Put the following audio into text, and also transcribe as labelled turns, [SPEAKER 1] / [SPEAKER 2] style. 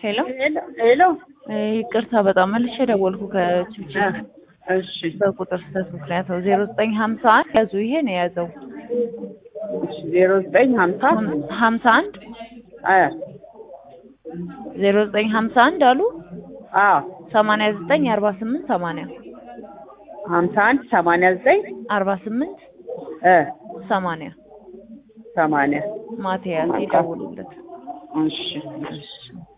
[SPEAKER 1] ሄሎ
[SPEAKER 2] ሄሎ ሄሎ።
[SPEAKER 1] እ ይቅርታ በጣም መልሼ ደወልኩ ከችብች
[SPEAKER 2] እሺ
[SPEAKER 1] በቁጥር ስህተት ምክንያት ነው። ዜሮ ዘጠኝ ሀምሳ አንድ ያዙ ይሄ ነው የያዘው
[SPEAKER 2] እሺ ዜሮ ዘጠኝ ሀምሳ
[SPEAKER 1] ሀምሳ አንድ
[SPEAKER 2] አ
[SPEAKER 1] ዜሮ ዘጠኝ ሀምሳ አንድ አሉ
[SPEAKER 2] አ
[SPEAKER 1] ሰማንያ ዘጠኝ አርባ ስምንት ሰማንያ
[SPEAKER 2] ሀምሳ አንድ ሰማንያ ዘጠኝ
[SPEAKER 1] አርባ ስምንት
[SPEAKER 2] እ
[SPEAKER 1] ሰማንያ
[SPEAKER 2] ሰማንያ
[SPEAKER 1] ማቲያስ ይደውሉለት።
[SPEAKER 2] እሺ
[SPEAKER 1] እሺ